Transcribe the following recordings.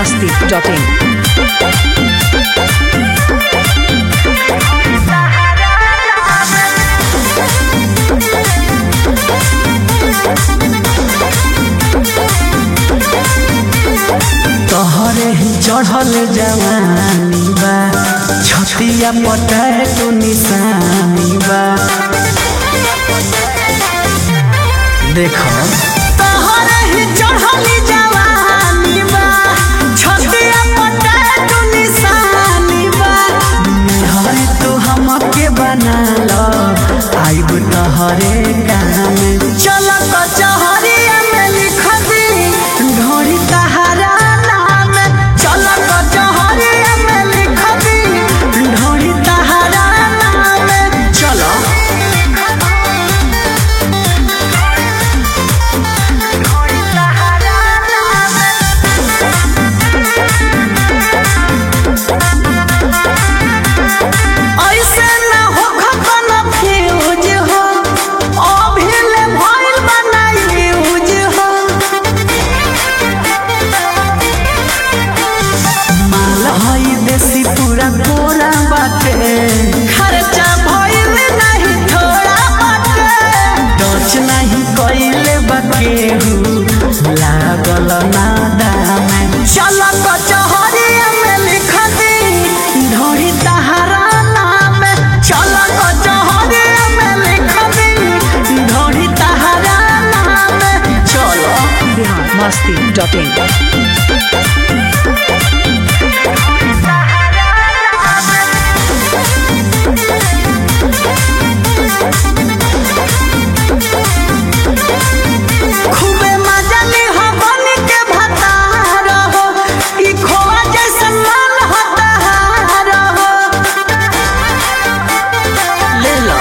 masti.in. तोहरे ही चढ़ल जवानी बा छतिया पटाए तो निशानी बा देखो तोहरे ही चढ़ल जवानी बा छतिया पटाए तो निशानी बा हरे तो हमके बना लो आइब तोहरे काम चल कचहरिया में लिख दी ढोरी तहरा नाम चल कचहरिया में लिख दी ढोरी तहरा नाम चलो ऐसे ना हो खतन फ्यूज हो अभी ले भइल बनाई यूज हो माल हई देसी पूरा कोरा बाटे खर्चा भइल नहीं थोड़ा बाटे डच नहीं कइले बाकेहू लागल ना दाम चल कचहरिया में लिख दी ढोरी तहरा नाम चल कचहरिया में लिख दी ढोरी तहरा नाम चलो Bihar masti.in. खूबे मजा ली हो बन के भतार हो ई खोआ जैसन मन हतार हो ले लो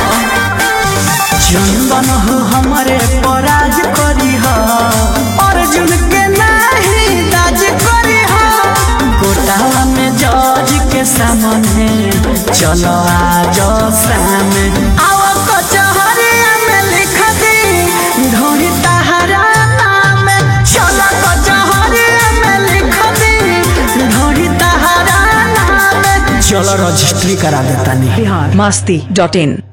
चंदन हो हमरे पराज करी हो अर्जुन के नाही दाज करी हो गोटावा में जज के सामने चलो आज सामने आओ कचहरिया में लिख दी ढोरी तहरा नाम चलो कचहरिया में लिख दी ढोरी तहरा नाम चलो रजिस्ट्री करा देता नहीं Bihar masti.in.